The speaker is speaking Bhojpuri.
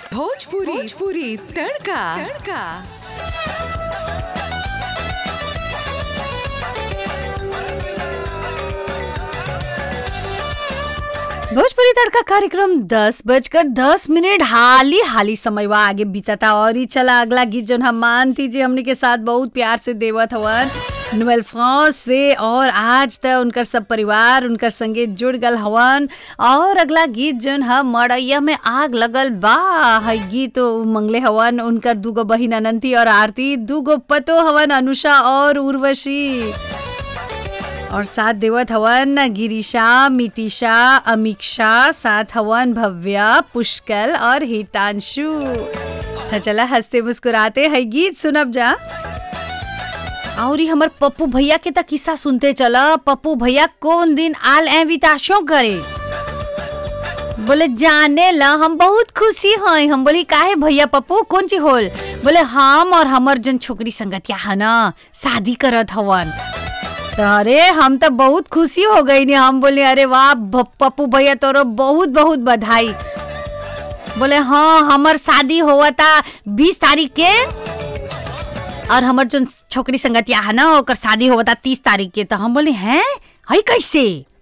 भोजपुरी भोजपुरी तड़का तड़का भोजपुरी तड़का कार्यक्रम दस बजकर दस मिनट हाली हाली समय वा आगे बीतता और ही चला अगला गीत जो हम मानती जी हमने के साथ बहुत प्यार से देवत हवन नोवेल फ्रांस से और आज तक उनकर सब परिवार उनकर संगे जुड़ गल हवन और अगला गीत जन हम मड़ैया में आग लगल बा है गीत मंगले हवन उनकर दूगो बहिन अनंती और आरती दूगो पतो हवन अनुषा और उर्वशी और साथ देवत हवन गिरीशा मितिशा अमीक्षा साथ हवन भव्या पुष्कल और हितांशु तो चला हंसते मुस्कुराते है गीत सुनब जा और हमर पप्पू भैया के त किस्सा सुनते चला पप्पू भैया कौन दिन आल एविताशो करे बोले जाने ला हम बहुत खुशी हैं हम बोली काहे भैया पप्पू कौन ची होल बोले हम और हमर जन छोकरी संगतिया है ना शादी करत हवन तो अरे हम तो बहुत खुशी हो गई ने हम बोले अरे वाह भ- पप्पू भैया तोरो बहुत बहुत बधाई बोले हाँ हमर शादी हुआ था बीस तारीख के और हमर जो छोकरी संगतिया है ना ओकर शादी हुआ था तीस तारीख के तो हम बोले हैं हई कैसे